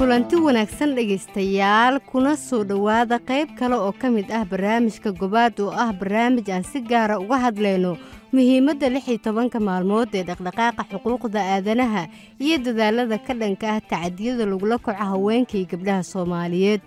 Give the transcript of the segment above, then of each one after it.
kulanti wanaagsan dhegaystayaal kuna soo dhowaada qayb kale oo ka mid ah barnaamijka gobaad oo ah barnaamij aan si gaara uga hadlayno muhiimadda lix iyo tobanka maalmood ee dhaqdhaqaaqa xuquuqda aadanaha iyo dadaalada ka dhanka ah tacadiyada lagula kaco haweenka iyo gabdhaha soomaaliyeed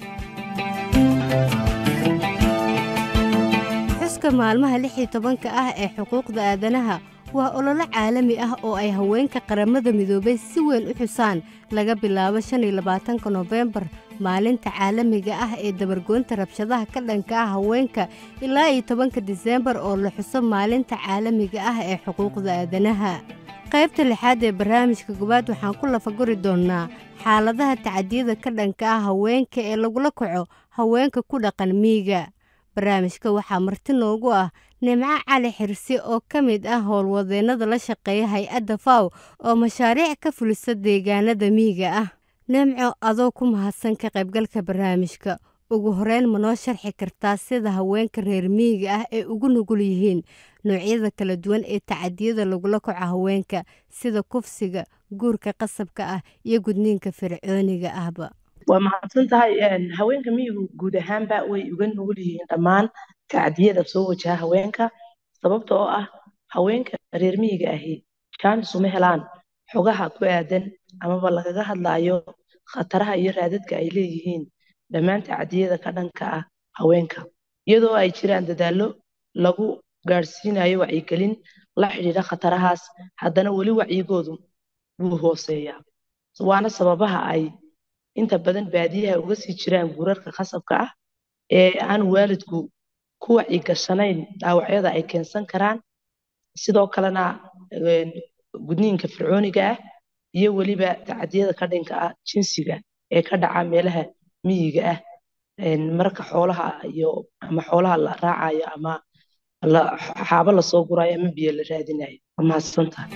xuska maalmaha lix iyo tobanka ah ee xuquuqda aadanaha waa ololo caalami ah oo ay haweenka qaramada midoobay si weyn u xusaan laga bilaabo shan iyo labaatanka noofembar maalinta caalamiga ah ee dabargoynta rabshadaha ka dhanka ah haweenka ilaa iyo tobanka diseembar oo la xuso maalinta caalamiga ah ee xuquuqda aadanaha qaybta lixaad ee barnaamijka gobaad waxaan ku lafaguri doonnaa xaaladaha tacadiyada ka dhanka ah haweenka ee lagula kaco haweenka ku dhaqan miiga barnaamijka waxaa marti noogu ah nimco cali xirsi oo ka mid ah howlwadeennada la shaqeeya hay-adda faw oo mashaariic ka fulisa deegaanada miyiga ah nimco adoo ku mahadsan ka qaybgalka barnaamijka ugu horeyn ma noo sharxi kartaa sida haweenka reer miyiga ah ee ugu nugul yihiin noocyada kala duwan ee tacadiyada lagula kaco haweenka sida kufsiga guurka qasabka ah iyo gudniinka fircooniga ahba waa mahadsan tahay haweenka miyigu guud ahaanba way uga nugul yihiin dhammaan tacdiyada soo wajaha haweenka sababta oo ah haweenka reer miyiga ahi jaanis uma helaan xogaha ku aadan amaba lagaga hadlaayo khataraha iyo raadadka ay leeyihiin dhammaan tacdiyada ka dhanka ah haweenka iyadoo ay jiraan dadaallo lagu gaadhsiinayo wacyigelin la xidhiidha khatarahaas haddana weli wacyigoodu wuu hooseeyaa waana sababaha ay inta badan baadiyaha uga sii jiraan guurarka khasabka ah ee aan waalidku ku wacyigashanayn dhaawacyada ay keensan karaan sidoo kalena gudniinka fircooniga ah iyo weliba tacadiyada ka dhanka ah jinsiga ee ka dhaca meelaha miyiga ah marka xoolaha iyo ama xoolaha la raacayo ama xaabo lasoo gurayo ama biyo la raadinayo waa mahadsantahay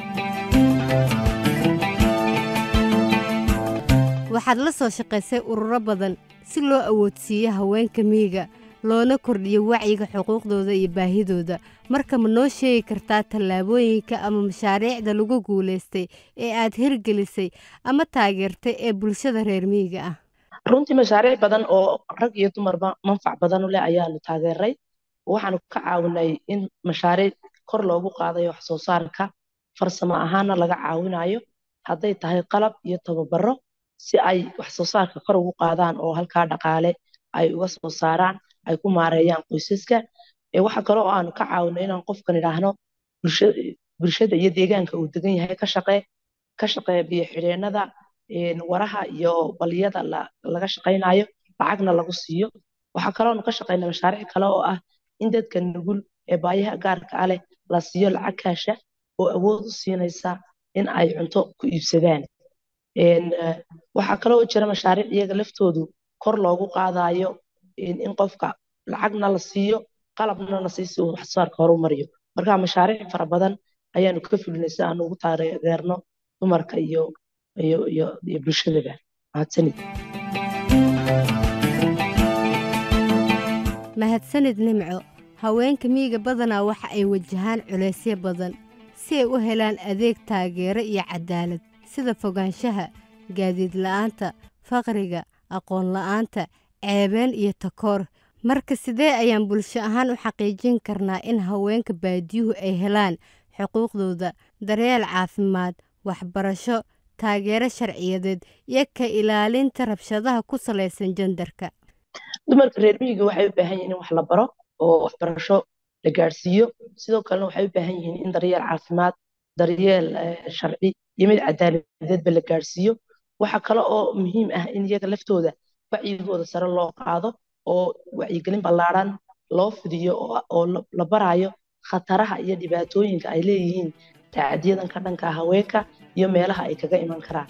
waxaad la soo shaqaysay ururo badan si loo awoodsiiyo haweenka miyiga loona kordhiyo wacyiga xuquuqdooda iyo baahidooda marka ma noo sheegi kartaa tallaabooyinka ama mashaariicda lagu guulaystay ee aad hirgelisay ama taageertay ee bulshada reer miyiga ah runtii mashaariic badan oo rag iyo dumarba manfac badan u leh ayaanu taageeray waxaanu ka caawinay in mashaariic kor loogu qaadayo wax soo saarka farsamo ahaana laga caawinayo hadday tahay qalab iyo tababaro si ay wax soo saarka kor ugu qaadaan oo halkaa dhaqaale ay uga soo saaraan ay ku maareeyaan qoysaska waxa kale oo aanu ka caawino inaan qofkan idhaahno bulshada iyo deegaanka uu degan yahay ka shaqee ka shaqee biyo xidheenada waraha iyo baliyada laga shaqaynayo lacagna lagu siiyo waxaa kaloonu ka shaqaynaa mashaariic kale oo ah in dadka nugul ee baayaha gaarka ah leh la siiyo lacag kaasha oo awood u siinaysa in ay cunto ku iibsadaan waxaa kaloo jira mashaariic iyaga laftoodu kor loogu qaadayo in qofka lacagna la siiyo qalabna la siiyo si uu waxsoosaarka horu mariyo marka mashaariic fara badan ayaanu ka fulinay si aanu ugu taageerno dumarka iyo iyo iyo iyo bulshadaba mahadsanid mahadsanid nimco haweenka miyiga badanaa waxa ay wajahaan culaysyo badan si ay u helaan adeeg taageero iyo cadaalad sida fogaanshaha gaadiid la'aanta faqriga aqoon la'aanta ceebeen iyo takoor marka sidee ayaan bulsho ahaan u xaqiijin karnaa in haweenka baadiyuhu ay helaan xuquuqdooda daryeel caafimaad waxbarasho taageero sharciyadeed iyo ka ilaalinta rabshadaha ku salaysan jandarka dumarka reer miyiga waxay u baahan yihiin in wax la baro oo waxbarasho la gaadhsiiyo sidoo kalena waxay u baahan yihiin in daryeel caafimaad daryeel sharci iyo mid cadaaladeedba la gaadhsiiyo waxa kale oo muhiim ah in iyaga laftooda wacyigooda sare loo qaado oo wacyigelin ballaaran loo fidiyo oo la barayo khataraha iyo dhibaatooyinka ay leeyihiin tacadiyadan ka dhanka haweenka iyo meelaha ay kaga iman karaan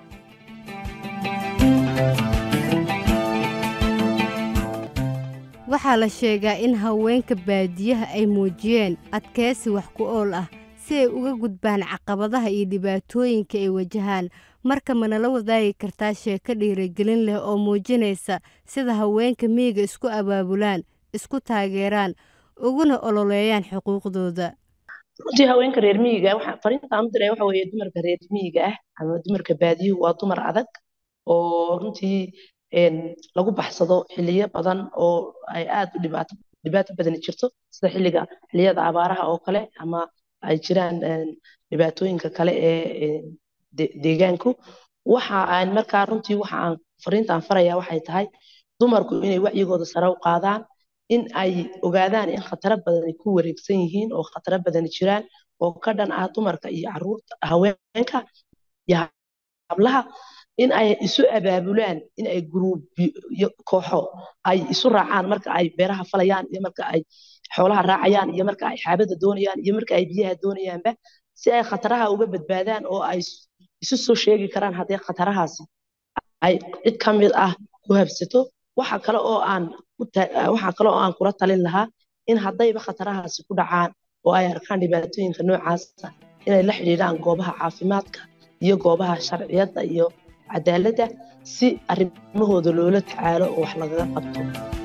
waxaa la sheegaa in haweenka baadiyaha ay muujiyeen adkeysi wax ku ool ah si ay uga gudbaan caqabadaha iyo dhibaatooyinka ay wajahaan marka manala wadaagi kartaa sheeko dhiirigelin leh oo muujinaysa sida haweenka miyiga isku abaabulaan isku taageeraan uguna ololeeyaan xuquuqdooda runtii haweenka reer miyiga fariintaan u diray waxa weeye dumarka reer miyiga ah ama dumarka baadiyuhu waa dumar adag oo runtii lagu baxsado xiliyo badan oo ay aad u dhibaato dhibaato badani jirto sida xilliga xilliyada abaaraha oo kale ama ay jiraan dhibaatooyinka kale ee deegaanku waxa aan markaa runtii waxa aan fariinta aan faraya waxay tahay dumarku inay wacyigooda sare u qaadaan in ay ogaadaan in khataro badan ay ku wareegsan yihiin oo khataro badani jiraan oo ka dhan ah dumarka iyo caruurta haweenka iyo hablaha in ay isu abaabulaan in ay gruubyo kooxo ay isu raacaan marka ay beeraha falayaan iyo marka ay xoolaha raacayaan iyo marka ay xaabada doonayaan iyo marka ay biyaha doonayaanba si ay khataraha uga badbaadaan oo ay isu soo sheegi karaan haddii khatarahaasi ay cid ka mid ah ku habsato waxa kale oo aan waxa kale oo aan kula talin lahaa in haddayba khatarahaasi ku dhacaan oo ay arkaan dhibaatooyinka noocaasa inay la xidhiidhaan goobaha caafimaadka iyo goobaha sharciyadda iyo cadaaladda si arrimahooda loola tacaalo oo wax lagaga qabto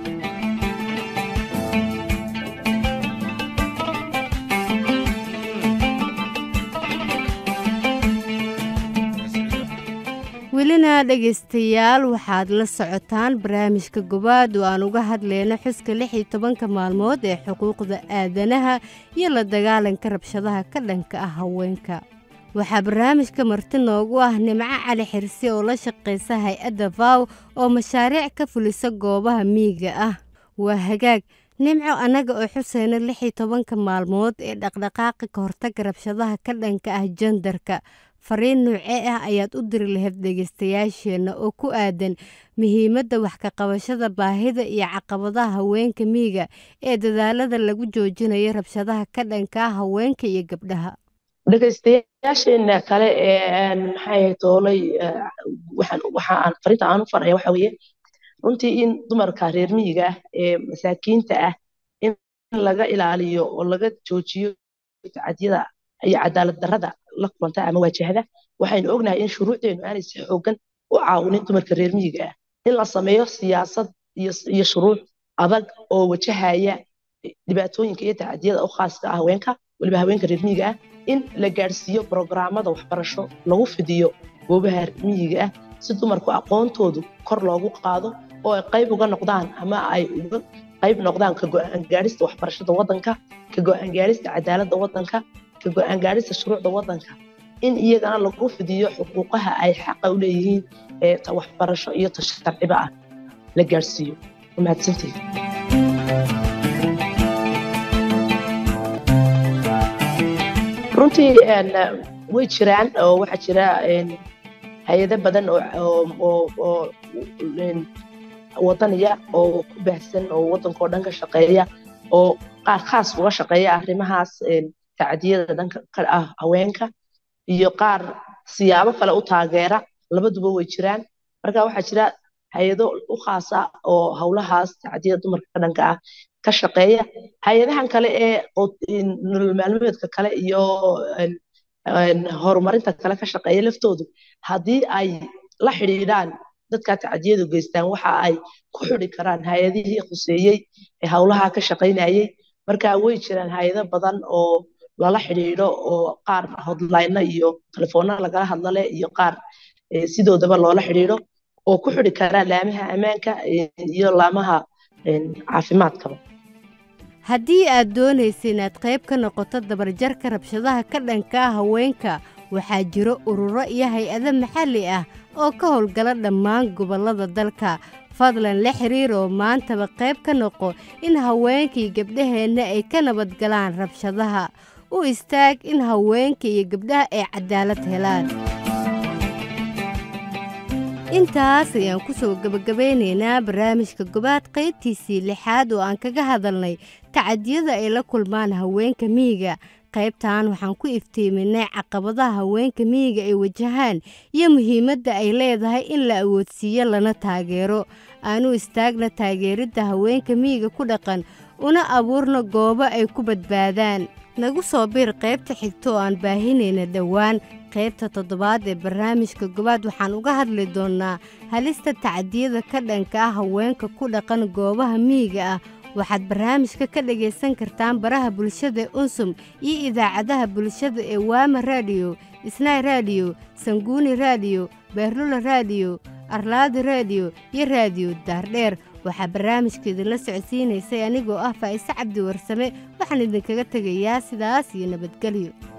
welina dhegaystayaal waxaad la socotaan barnaamijka gobaad oo aan uga hadlayno xuska lix iyo tobanka maalmood ee xuquuqda aadanaha iyo la dagaalanka rabshadaha ka dhanka ah haweenka waxaa barnaamijka marti noogu ah nimco cali xirsi oo la shaqaysa hay-adda vow oo mashaariic ka fulisa goobaha miyiga ah waa hagaag nimco annaga oo xuseyna lix iyo tobanka maalmood ee dhaqdhaqaaqa ka hortaga rabshadaha ka dhanka ah jendarka fariin nuucee ah ayaad u diri lahayd dhegaystayaasheenna oo ku aadan muhiimadda wax ka qabashada baahida iyo caqabadaha haweenka miyiga ee dadaalada lagu joojinayo rabshadaha ka dhanka ah haweenka iyo gabdhaha dhegaystayaasheena kale ee maxay toolay waxa aan fariinta aan u faraya waxa weeye runtii in dumarka reer miyiga ah ee masaakiinta ah in laga ilaaliyo oo laga joojiyo tacadiyada iyo cadaalad darrada la kulanta ama waajahada waxaynu ognahay in shuruucdeenu aanay si xoogan u caawinin dumarka reer miyiga ah in la sameeyo siyaasad iyo shuruuc adag oo wajahaya dhibaatooyinka iyo tacadiyada u khaaska ah haweenka weliba haweenka reer miyiga ah in la gaadhsiiyo brograamada waxbarasho lagu fidiyo goobaha miyiga ah si dumarku aqoontoodu kor loogu qaado oo ay qayb uga noqdaan ama ay uga qayb noqdaan ka go-aan gaadhista waxbarashada waddanka ka go-aan gaadhista cadaaladda waddanka ka go-aan gaadhista shuruucda waddanka in iyagana lagu fidiyo xuquuqaha ay xaqa u leeyihiin ee waxbarasho iyo ta sharciba ah la gaadhsiiyo mahadsantiid runtii way jiraan oo waxaa jira hay-ado badan oo wadaniya oo ku baahsan oo waddankao dhan ka shaqeeya oo qaar khaas uga shaqeeya arrimahaas tacdiyada dhanka ka ah haweenka iyo qaar siyaabo kale u taageera labaduba way jiraan marka waxaa jira hay-ado u khaasa oo howlahaas tacdiyada dumarka ka dhanka ah ka shaqeeya hay-adahan kale ee nolol maalmeedka kale iyo horumarinta kale ka shaqeeya laftoodu haddii ay la xidhiidhaan dadka tacdiyadu geystaan waxa ay ku xidi karaan hay-adihii khuseeyey ee howlaha ka shaqaynayey marka way jiraan hay-ado badan oo lala xidhiidho oo qaar hodlayno iyo telefoona lagala hadlale iyo qaar sidoodaba loola xidhiidho oo ku xidi karaa laamaha ammaanka iyo laamaha caafimaadkaba haddii aad doonaysa inaad qayb ka noqoto dabarjarka rabshadaha ka dhanka ah haweenka waxaa jiro ururo iyo hay-ado maxalli ah oo ka howlgala dhammaan gobollada dalka fadlan la xiriir oo maantaba qayb ka noqo in haweenkii gabdhaheenna ay ka nabadgalaan rabshadaha u istaag in haweenka iyo gabdhaha ay cadaalad helaan intaas ayaan ku soo gebagabaynaynaa barnaamijka gobaad qaybtiisii lixaad oo aan kaga hadalnay tacadiyada ay la kulmaan haweenka miyiga qaybtan waxaan ku iftiiminay caqabadaha haweenka miyiga ay wajahaan iyo muhiimadda ay leedahay in la awoodsiiyo lana taageero aanu istaagna taageeridda haweenka miyiga ku dhaqan una abuurna goobo ay ku badbaadaan nagu soo biir qaybta xigta oo aan baahinayna dhowaan qaybta toddobaad ee barnaamijka gobaad waxaan uga hadli doonnaa halista tacdiyada ka dhanka ah haweenka ku dhaqan goobaha miyiga ah waxaad barnaamijka ka dhagaysan kartaan baraha bulshada unsum iyo idaacadaha bulshada ee waama raadiyo isnaay raadiyo sanguuni raadiyo beerlula raadiyo arlaadi reediyo iyo raadiyo daardheer waxaa barnaamijka idinla socodsiinaysay anigoo ah faa'ise cabdi warsame waxaan idinkaga tegayaa sidaas iyo nabadgelyo